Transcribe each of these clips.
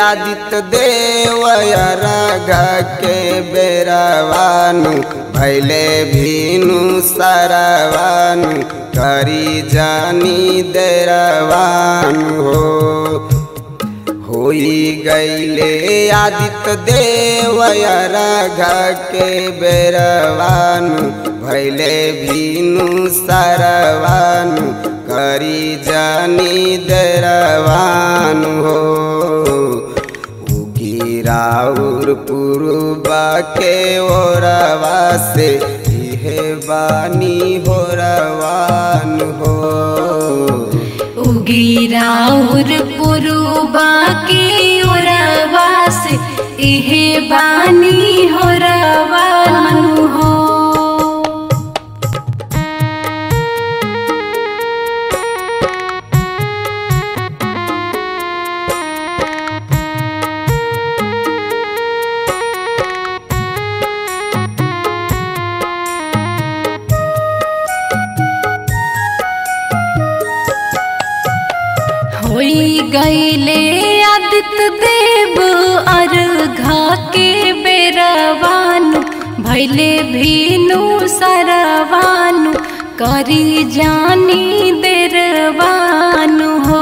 आदित्य देव रग के बेरवानु भैले भीनु सरवानु करी जानी देरवानु हो होई गईले आदित्य देव रग के बेरवानु भैले भीनु सरवानु करी जानी दरवानु हो उगी राउर पुरुबा के ओरवा से इहे बानी हो रवान हो उगिराउर पुरुबा के ओरवा से इहे बानी हो रवानु हो होई गईले आदित्य देव अर्घा के बेरवानु भैले भीनु सरवानु करी जानी देरवानु हो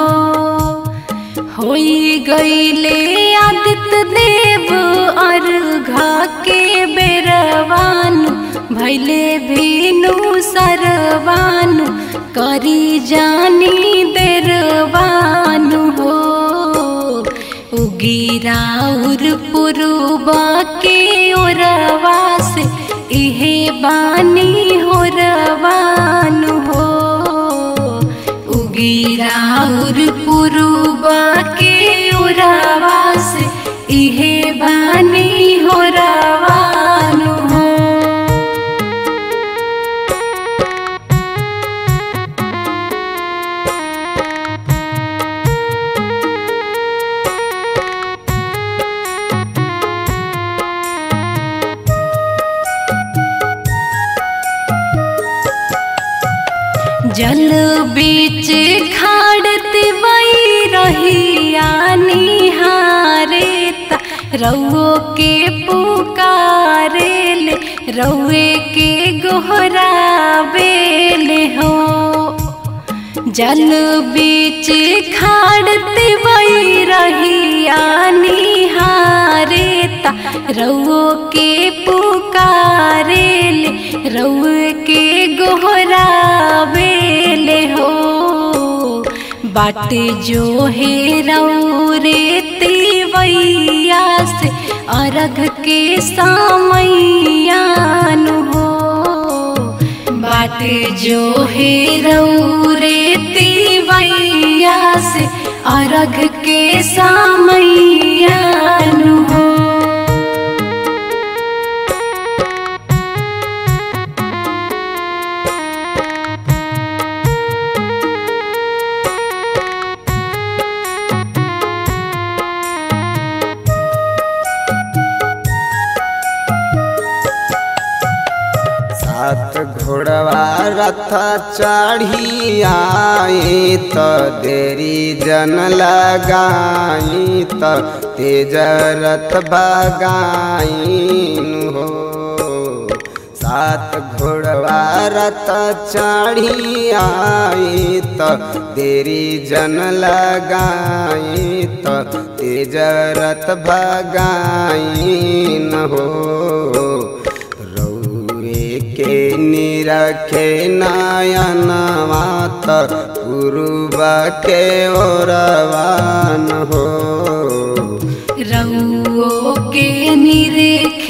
होई गईले आदित्य देव अर्घा के बेरवानु भैले भीनु सरवानु करी जानी देरवानु हो उगिराउर पुरुबा के ओरवा से इहे बानी हो रवानु हो उगिराउर पुरुबा के ओरवा से इहे बानी हो रवानु हो जल बीच खाड़ती वही रहिया निहारे ता रउओ के पुकारे ले रउए के गोहरा बेले हो जल बीच खाड़ती वही रहिया निहारे ता रउओ के पुकारे ले रउए के गोहरा बेले हो बाट जो हे रे तिवैया से अर्घ के सामैयान हो बाट जो हे रे तिवैया से अर्घ के सामैयान हो सात घोड़वा रथ चढ़ी आई त देरी जन लगाई त तेज रथ बगाईन हो सात घोड़वा रथ चढ़ी आई त देरी जन लगाई त तेज रथ बगाईन हो के निरखे नयन मात पूर्व के ओरवान हो रउओ के निरेख